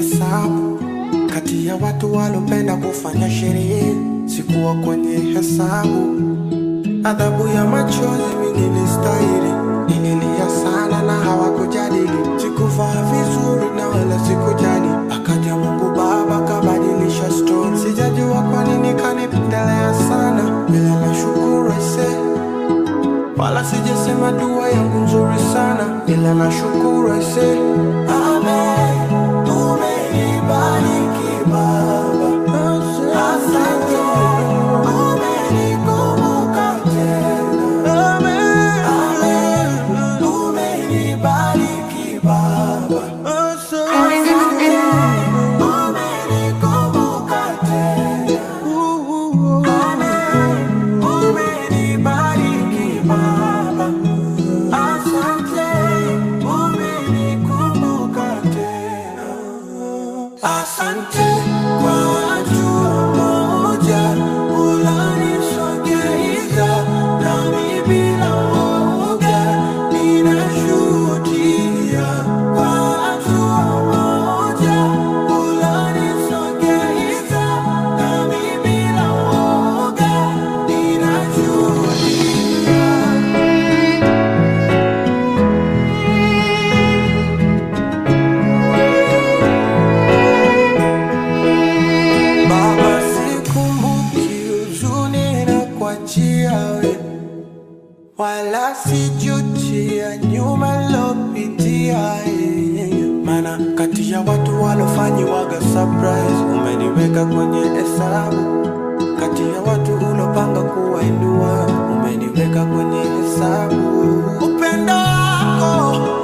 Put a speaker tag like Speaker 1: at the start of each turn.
Speaker 1: hesabu kati ya watu walopenda kufanya sherehe, sikuwa kwenye hesabu. Adhabu ya machozi mi nilistahili, nililia sana na hawakujadili. Sikuvaa vizuri na wala sikujali, akaja Mungu Baba kabadilisha story. Sijajua kwa nini kanipendelea sana, bila nashukuru aise wala sijasema dua yangu nzuri sana, ila nashukuru aise. Amen, umenibariki Baba, asante, umenikumbuka tena. Amen, umenibariki Baba, asante, umenikumbuka tena. Amen, umenibariki Baba, asante, umenikumbuka tena. Asante kwa watu moja unanisogeza nami bila woga ninashuhudia kwa watu moja unanisogeza nami bila woga ninashuhudia Baba, sikumbuki huzuni na kuachia we, wala sijutia nyuma lopitia yeye. Maana kati ya watu walofanyiwaga surprise umeniweka kwenye hesabu, kati ya watu ulopanga kuwainua umeniweka kwenye hesabu. Upendo wako